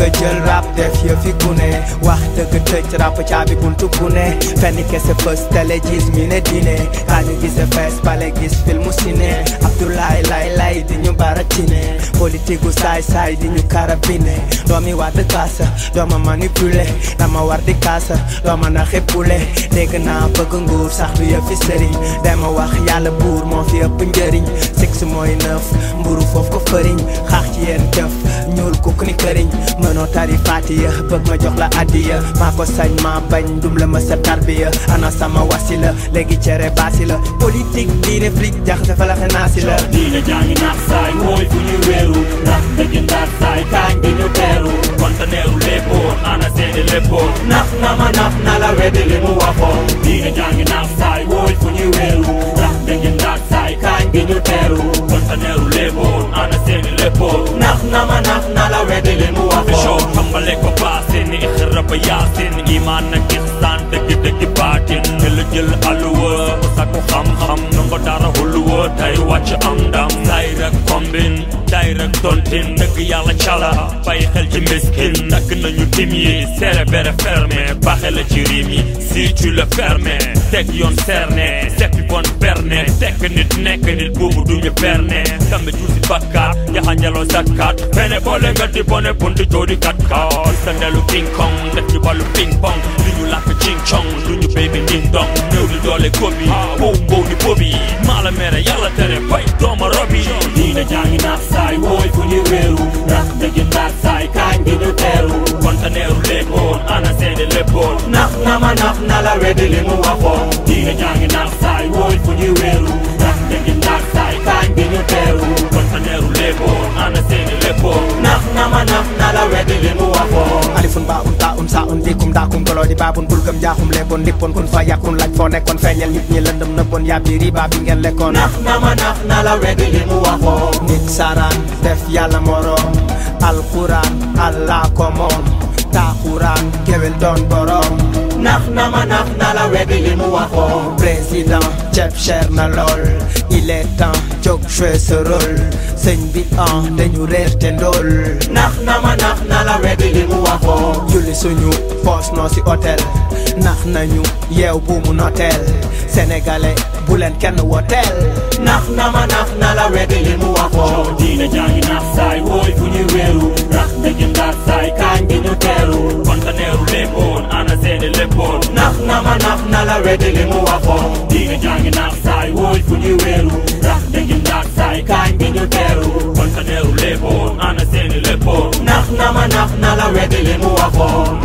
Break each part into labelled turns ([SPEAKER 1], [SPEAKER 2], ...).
[SPEAKER 1] a jël rap def yëfi gune wax dëgg tëj rap caabi buntu gune fenn kese fës télé gis mi ne dine rajo gise fees pale gis filmu ciné Abdoulaye lay lay di ñu baratine politique gu saay saay di ñu karabine doomi waat kaasa dooma manipulé dama war di kaasa dooma na xeppule dégg naa bëgg nguur sax du yëfi sëriñ dama wax yàlla buur moo fi ëpp njëriñ six mooy neuf mburu foofu ko fëriñ xaax ci yéen jëf ñuul kukk ni këriñ mënoo tari fatiya bëgg ma jox la addiya maa ko sañ maa bañ dum la ma sa tarbiya ana sama wasila léegi cere baasi la politique diine flic jaxase fa la xenaasi la
[SPEAKER 2] diine jàngi naax saay mooy fu ñu wéeru ndax dëgg ndax saay kaañ gi ñu teeru kontaneeru léppoon ana seeni léppoon nax na ma nax na la weddi li mu waxoon diine jàngi naax saay mooy fu ñu wéeru ndax dëgg ndax saay kaañ gi ñu teeru kontaneeru léppoon ana seeni léppoon nax na ma nax na la weddi li mu waxoon xambale ko baasin ixra ba yaasin imaan na ixsaan dëgg dëgg baatin te la jël alluwa ku sakku xam-xam nango dara hulluwa tay wàcc am ndam tay rek kombin tay rek tontin dëgg yàlla cala bàyyi xel ci miskin nakk nañu tim yi serré bere fermé baaxe la ci rim yi si tu le fermé teg yoon cerné seppi bon berne tekk nit nekk nit buubu duñu berne kambe juusi bakkaat yaxanjaloo sakkaat fene boole nga di bone bunti joodi kat kaat sa ndelu king kong def ñu ballu ping pong li ñu làkk ching chong lu ñu baby ding dong néew di doole gobi wow wow ni bobi maa la mere yàlla tere bay dooma robi diina jàngi naax saay wooy fu ñu wéeru rax dëgg ndax saay kaañ gi ñu teeru kontaneeru léppoon ana seeni léppoon nax na ma nax na la weddi li mu waxoon diina jàngi naax saay wooy fu ñu wéeru rax dëgg ndax saay kaañ gi ñu teeru kontaneeru léppoon ana seeni léppoon nax na ma nax na la weddi li mu waxoon
[SPEAKER 1] alifun ba un ta un sa un dikum daakum tolo di baabun bulgam jaaxum lebon ndippoon kun fa yàkkun laaj foo nekkoon feeñal nit ñi lëndëm nëbboon yàbbi riba bi ngeen lekkoon
[SPEAKER 2] nax na ma nax na la weddi li mu waxoon
[SPEAKER 1] nit saraan def yàlla moroom alquran allah ko moom taaxuraan géwél doon boroom
[SPEAKER 2] nax na ma nax na la weddi li mu waxoon
[SPEAKER 1] président ceeb cher na lool il est temps jóg jouer ce rôle sëñ bi an dañu réer te ndóol
[SPEAKER 2] nax na ma nax na la weddi li mu waxoon
[SPEAKER 1] julli suñu poos noo si hôtel nax nañu yeew bu mu noteel sénégalais bu leen kenn woteel
[SPEAKER 2] nax na ma nax na la weddi li mu waxoon diina jàngi nax saay wooy fu ñu wéeru rax dëgg ndax saay kaañ gi ñu teeru kontaneeru léppoon ana seeni léppoon nax na ma nax na la weddi li mu waxoon diina jàngi nax saay wooy fu ñu wéeru rax dëgg ndax saay kaañ gi ñu teeru kontaneeru léppoon ana seeni léppoon nax na ma nax na la weddi li mu waxoon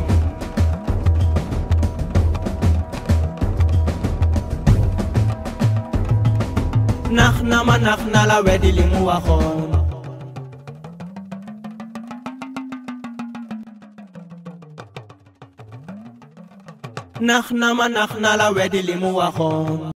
[SPEAKER 1] nax na ma nax na la weddi li mu waxoon nax na ma nax na la weddi li mu waxoon